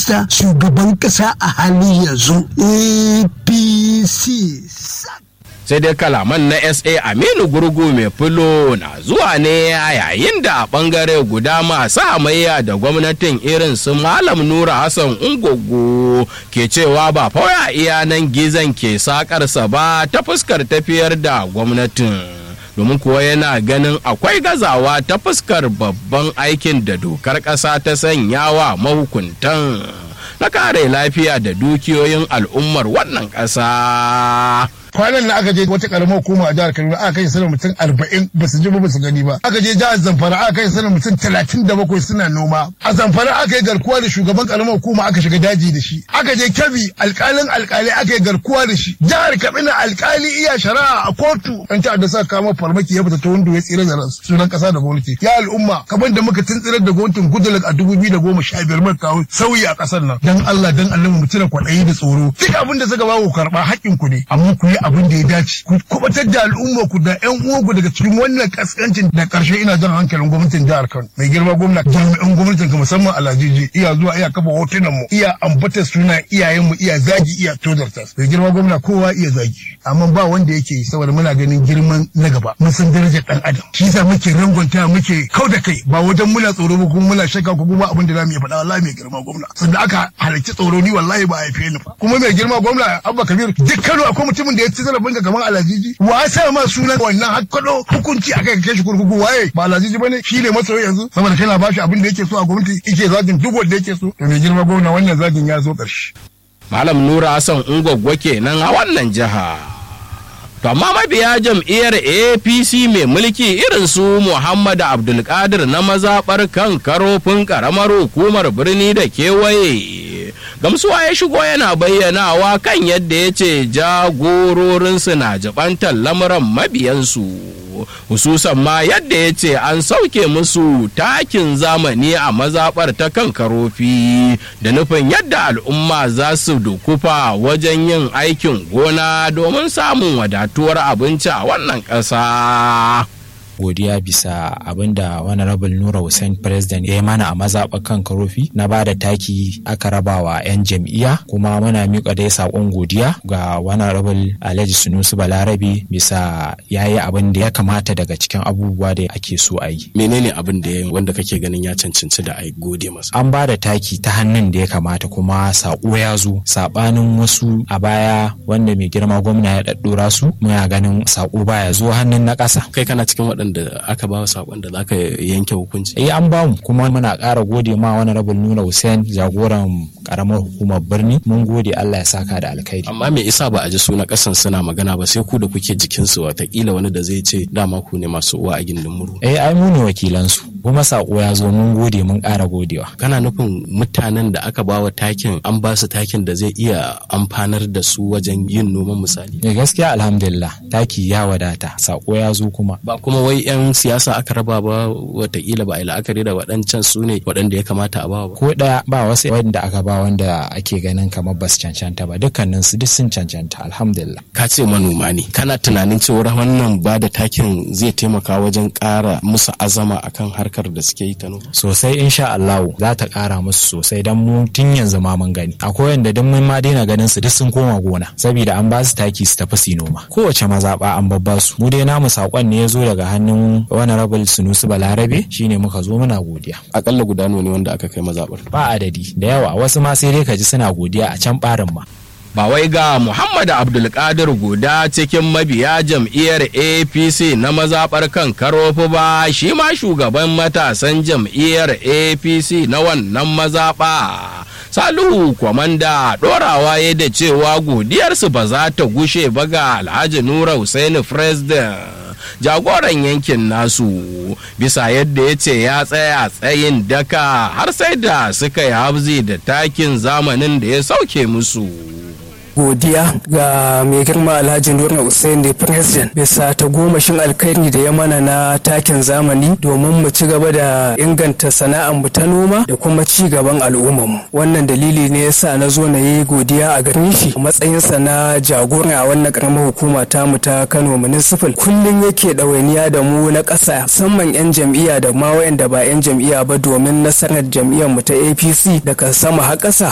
minista shugaban kasa a halin yanzu apc sai dai kalaman na sa aminu gurgu mai filo na zuwa ne a yayin da a bangare guda masu hamayya da gwamnatin irin su malam nura hassan ungogo ke cewa ba fawai iya nan gizon ke sakarsa ba ta fuskar tafiyar da gwamnatin domin kuwa yana ganin akwai gazawa ta fuskar babban aikin da dokar ƙasa ta sanya wa mahukuntan na kare lafiya da dukiyoyin al'ummar wannan ƙasa. kwanan na aka je wata karamar hukuma a jihar Kaduna aka kai sanar mutum arba'in ba su ji ba su gani ba aka je jihar Zamfara aka kai sanar mutum talatin da bakwai suna noma a Zamfara aka yi garkuwa da shugaban karamar hukuma aka shiga daji da shi aka je Kebbi alkalin alkali aka yi garkuwa da shi jihar Katsina alkali iya shari'a a kotu an ta da sa kama farmaki ya fita ta wanda ya tsira da ransu sunan kasa da gwamnati ya al'umma kamar da muka tuntsirar da gwamnatin Goodluck a dubu biyu da goma sha biyar muka kawo sauyi a kasar nan dan Allah dan Allah mu tuna kwaɗayi da tsoro duk abin da suka ba ku karɓa haƙƙin ku ne amma ku yi abin da ya dace ku kubatar da al'umma ku da ƴan uwanku daga cikin wannan kaskancin da karshe ina jan hankalin gwamnatin jihar Kano mai girma gwamna jami'an gwamnatin ka musamman alajiji iya zuwa iya kafa hotunan mu iya ambata suna iyayen mu iya zagi iya tozarta mai girma gwamna kowa iya zagi amma ba wanda yake yi saboda muna ganin girman na gaba mun san darajar dan adam shi yasa muke rangonta muke kau da kai ba wajen muna tsoro ba kuma muna shakka ko kuma abin da zamu iya faɗa wallahi mai girma gwamna sanda aka halarci tsoro ni wallahi ba a haife ni ba kuma mai girma gwamna Abba Kabir duk Kano akwai mutumin da ya ci zarafin ka kamar Alajiji wa sa ma sunan wannan hakkado hukunci akai kai shi kurkuku waye ba Alajiji bane shi ne masoyi yanzu saboda kana ba shi abin da yake so a gwamnati yake zagin duk wanda yake so to mai girma gwamna wannan zagin ya zo ƙarshe Malam Nura Hassan Ungwaggwa kenan a wannan jiha. To amma mabiya jam'iyyar APC mai mulki irin su Muhammad Abdulkadir na mazaɓar kan karofin ƙaramar hukumar birni da kewaye. Gamsuwa ya shigo yana bayyanawa kan yadda ya ce jagororinsu na jibantar lamuran mabiyansu. hususan ma yadda ya ce an sauke musu takin zamani a mazaɓar ta kan karofi da nufin yadda al'umma za su dukufa wajen yin aikin gona domin samun wadatuwar abinci a wannan ƙasa. godiya bisa abin da honorable nura hussein president ya yi mana a mazaɓar kan karofi na ba da taki aka raba wa 'yan jam'iyya kuma muna miƙa dai saƙon godiya ga honorable alhaji sunusu balarabe bisa ya yi abin da ya kamata daga cikin abubuwa da ake so a yi menene abin da ya wanda kake ganin ya cancanci da a gode masa an ba da taki ta hannun da ya kamata kuma saƙo ya zo saɓanin wasu a baya wanda mai girma gwamna ya ɗaɗɗora su muna ganin saƙo baya zo hannun na ƙasa kai kana cikin waɗanda da aka ba sakon da zaka yanke hukunci eh an bamu kuma muna ƙara gode ma wani rabin nuna Hussein jagoran karamar hukumar birni mun gode Allah ya saka da alkhairi amma me isa ba a ji suna kasan suna magana ba sai ku da kuke jikin su watakila wani da zai ce dama ku ne masu uwa a gindin muru eh ai mu ne wakilan su kuma sako ya zo mun gode mun ƙara godewa kana nufin mutanen da aka bawa takin an ba su takin da zai iya amfanar da su wajen yin noman misali eh gaskiya alhamdulillah taki ya wadata sako ya zo kuma ba kuma wai 'yan siyasa aka raba ba watakila ba a yi la'akari da waɗancan su ne waɗanda ya kamata a ba ba. Ko ɗaya ba wasu wanda aka ba wanda ake ganin kamar ba su cancanta ba dukkanin su duk sun cancanta alhamdulillah. Ka ce manoma ne kana tunanin cewar wannan ba da takin zai taimaka wajen ƙara musu azama akan harkar da suke yi ta noma. Sosai insha Allah za ta ƙara musu sosai don mu tun yanzu ma mun gani. Akwai wanda duk mun ma daina ganin su duk sun koma gona saboda an ba su taki su tafi su noma. Kowace mazaɓa an babba su. Mu dai namu saƙon ne ya zo daga hannun wani rabul sunusu balarabe shine muka zo muna godiya akalla guda ne wanda aka kai mazabar ba adadi da yawa wasu ma sai dai ka ji suna godiya a can barin ma ba wai ga Muhammad Abdulkadir guda cikin mabiya jam'iyyar APC na mazaɓar kan karofi ba shi ma shugaban matasan jam'iyyar APC na wannan mazaɓa. Salihu kwamanda ɗorawa ya da cewa godiyarsu ba za ta gushe ba ga Alhaji Nura Hussaini President. jagoran yankin nasu bisa yadda ya ce ya tsaya tsayin daka har sai da suka yi habzi da takin zamanin da ya sauke musu. godiya ga mai girma alhaji nura hussein da president bisa ta gomashin alkhairi da ya mana na takin zamani domin mu ci gaba da inganta sana'ar mu ta noma da kuma ci gaban al'ummarmu wannan dalili ne yasa na zo na yi godiya a gare shi matsayinsa na jagora a wannan karamar hukuma ta mu ta kano municipal kullum yake ɗawainiya da mu na ƙasa musamman 'yan jam'iyya da ma wayanda ba 'yan jam'iyya ba domin nasarar jam'iyyar mu ta apc daga sama har ƙasa